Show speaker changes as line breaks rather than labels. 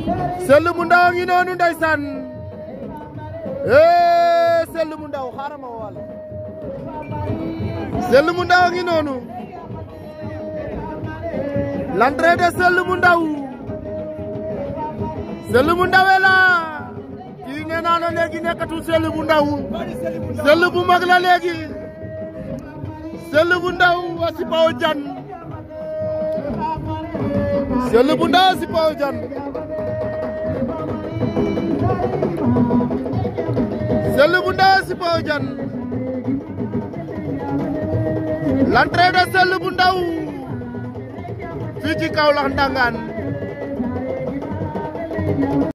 Sëll bu ndaw a ngi noonu ndeysaan eh Sëll bu ndaw xaaral ma wal Sëll bu ndaw a ngi noonu l'entrée de Sëll bu ndaw Sëll bu ndawee la kii nee naa la léegi nekkatul Sëll bu ndaw Sëll bu mag la léegi Sëll bu ndaw a si Paw Jan Sëll bu ndaw a si Paw Jan Sëll bu ndaw a si Paw Jan l'entrée de Sëll bu ndaw fii ci Kaolack Ndangaan